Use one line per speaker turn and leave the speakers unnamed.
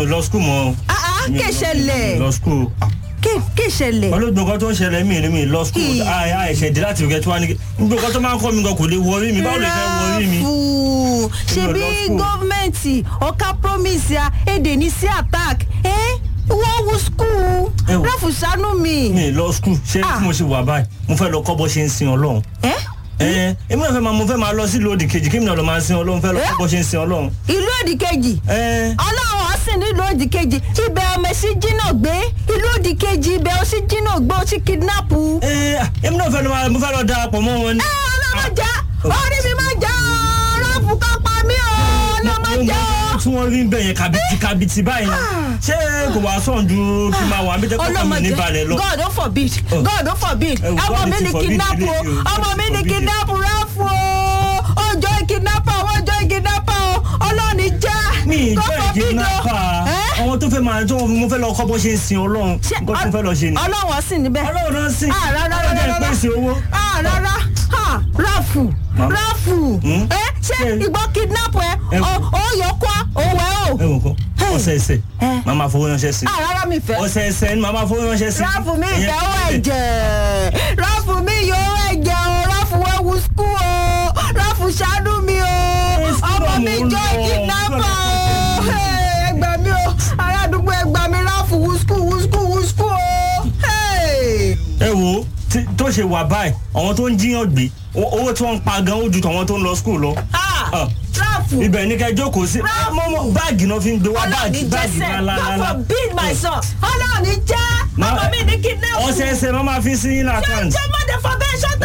ò lọ skul mọ́.
Ah, ah,
Mi ò
kí
lọ-
ṣẹlẹ̀?
mi ò lọ skul.
Kí- kí ṣẹlẹ̀.
olóògbé nǹkan tó ń ṣẹlẹ̀ mí ni mi ò lọ skul.
Kì.
àìṣẹ̀ dé láti ìgbẹ́ tí wàá ní kí. gbogbo nǹkan tó máa ń kọ́ mi gan kò lè wọrí mi báwo lè fẹ́ wọrí mi.
Ráfù ṣebí
Mi ò lọ school.
gọ́ọ̀mẹ̀ntì ọ̀ka promise ya èdè ní sí attack ẹ́ wọ́n wú skul
Ẹ wò.
Ráfù ṣàánú mi.
mi ò lọ skul ṣé
Ah.
tí mo ṣe wà báyìí mo fẹ́ lọ kọ́ bó ṣe ń sin ọlọ́run.
ẹ́
ẹ èmi náà fẹ́ máa mo fẹ́ máa lọ sí lòdì kejì kí mi náà lọ máa sin ọlọ́run fẹ́ lọ kọ́ bó ṣe ń sin ọlọ́run.
ìlú òdì kejì
ẹ
ọlọ́run ọ̀sìn nílùú òdì kejì ibẹ̀ ọmọ sí jìnnà gbé ìlú òdì kejì ibẹ̀ ó sì jìnnà gbé ó sì kidnap.
ẹ èmi náà fẹ́ lọ máa mo fẹ́ lọ darapọ̀ mọ́ wọn ni.
ẹ ọlọ́mọ já orí mi máa já Ráfù kan pa mí o ọlọ́mọ já
tí wọ́n rí bẹ́ẹ̀ yẹn kàbìtì kàbìtì báyìí ni ṣé kò wá sàn ju kí n máa wà mí jẹ́ kọ́kọ́ mi ní balẹ̀ lọ.
God don't forbid
Oh.
God don't forbid
Eh,
ọmọ
God
mi
ti
ni
forbid
kidnap o
eléyìí o.
ọmọ mi ni
Forbid.
kidnap Ráfù o ọjọ́ kidnapper o ọjọ́ kidnapper o ọlọ́ọ̀ni já
mi
God
ìjọ
forbid o.
ìkidnapper
Eh?
àwọn tó fẹ́ máa tó mo fẹ́ lọ kọ́ bó ṣe ń sin ọlọ́run
Ṣé
nǹkan tó fẹ́ lọ ṣe ni.
ọlọ́wọ́ sì níbẹ̀.
ọlọ́run náà sìn
Ah, rárá, rárá,
ọlọ́run jẹ́
rárá.
ìpèsè owó.
Ah, rárá Ah, Ráfù
Màmá.
Ráfù
Hmm?
ẹ ṣé
Ṣé-
ìgbọ́ kidnap ẹ
Ẹ-
ọ ó yọ kọ́ òwe o.
ẹ wò kọ́
Hey.
ọ̀sẹ̀ẹ̀sẹ̀
Eh.
màá máa fowó ránṣẹ́ sí
Ah, rárá mi fẹ́.
ọ̀sẹ̀ẹ̀sẹ̀ ni màá máa fowó ránṣẹ́ sí.
Ráfù mi
Ìyẹn-
ìfẹ́ owó ẹ̀jẹ̀ Ráfù mi yọ owó ẹ̀jẹ̀ o Ráfù wẹ́wù skul o Ráfù ṣàánú mi o
school
ọmọ
náà
mi
mò ń
jọ
lọ.
kidnapper o Hey, ẹ gbà mí o ará àdúgbò ẹ gbà mí Ráfù wù skul wù skul wù skul o. Hey.
ẹ wo tí- tó ṣe wà báyìí àwọn tó ń jíyàn gbé o- owó tí wọ́n ń pa gan ó ju tàwọn tó ń lọ skul lọ.
Ah,
Ah.
Ráfù.
ibẹ̀ ní kẹ́ jókòó sí
Ráfù.
mọ́mọ́ báàgì náà fi ń gbé wá
Ọlọ́run
báàgì
ní
báàgì
jẹ́sẹ̀ God
lálálálá.
forbid my son Ọlọ́run ní jẹ́
Ma-
ọmọ mi ní kidnap
ọ̀sẹ̀ẹ̀sẹ̀ máa máa fi sí yín ní àkáǹtì.
jẹ́ mọ́tẹ́ foundation